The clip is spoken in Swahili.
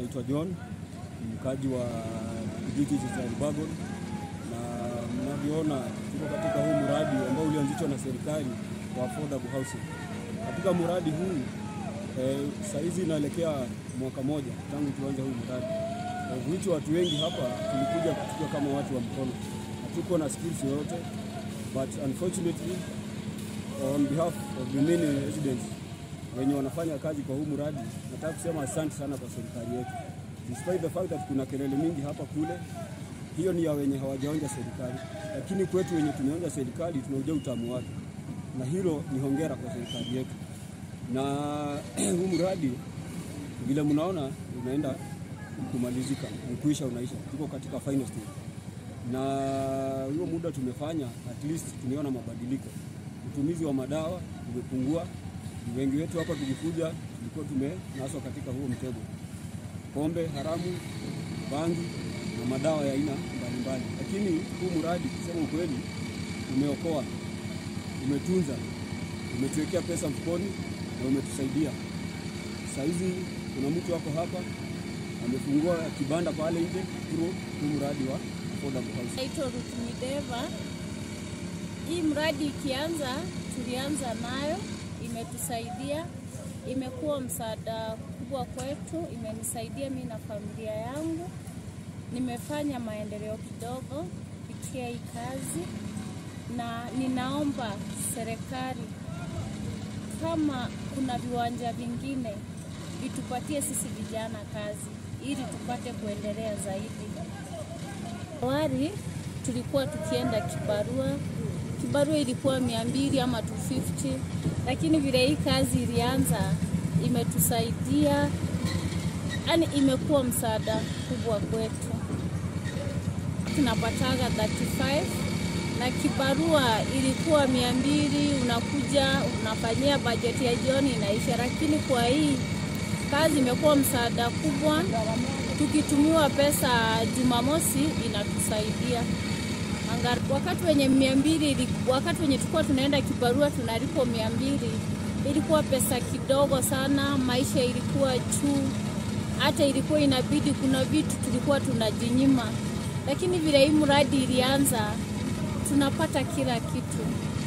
naitwa John, mkaji wa kijiji cha Elbagon, na mnavyoona tuko katika huu mradi ambao ulianzishwa na serikali wa affordable housing. Katika mradi huu eh, saizi inaelekea mwaka moja tangu tuanze huu mradi eh, which watu wengi hapa tulikuja tukiwa kama watu wa mkono, hatuko na skills yoyote, but unfortunately on behalf of the many residents wenye wanafanya kazi kwa huu mradi, nataka kusema asante sana kwa serikali yetu, despite the fact that kuna kelele mingi hapa kule. Hiyo ni ya wenye hawajaonja serikali, lakini kwetu wenye tumeonja serikali tunaujua utamu wake, na hilo ni hongera kwa serikali yetu. Na huu mradi vile mnaona unaenda kumalizika, ukuisha, unaisha, tuko katika final stage, na huo muda tumefanya, at least tumeona mabadiliko. Utumizi wa madawa umepungua. Wengi wetu hapa tulikuja, tulikuwa tumenaswa katika huo mtego, pombe haramu, bangi na madawa ya aina mbalimbali. Lakini huu mradi kusema ukweli, umeokoa, umetunza, umetuwekea pesa mfukoni na umetusaidia. Saa hizi kuna mtu wako hapa amefungua kibanda pale nje through huu mradi wa affordable housing. Naitwa Ruth Mideva. Hii mradi ikianza, tulianza nayo, imetusaidia, imekuwa msaada kubwa kwetu, imenisaidia mimi na familia yangu. Nimefanya maendeleo kidogo kupitia hii kazi, na ninaomba serikali kama kuna viwanja vingine vitupatie sisi vijana kazi ili tupate kuendelea zaidi. Awali tulikuwa tukienda kibarua, kibarua ilikuwa mia mbili ama 250, lakini vile hii kazi ilianza imetusaidia, yani imekuwa msaada kubwa kwetu. Tunapataga 35 na kibarua ilikuwa mia mbili, unakuja unafanyia bajeti ya jioni inaisha, lakini kwa hii kazi imekuwa msaada kubwa tukitumiwa pesa Jumamosi inatusaidia. Anga- Wakati wenye mia mbili, ili- wakati wenye tulikuwa tunaenda kibarua tunalipwa mia mbili, ilikuwa pesa kidogo sana, maisha ilikuwa juu, hata ilikuwa inabidi, kuna vitu tulikuwa tunajinyima, lakini vile hii mradi ilianza tunapata kila kitu.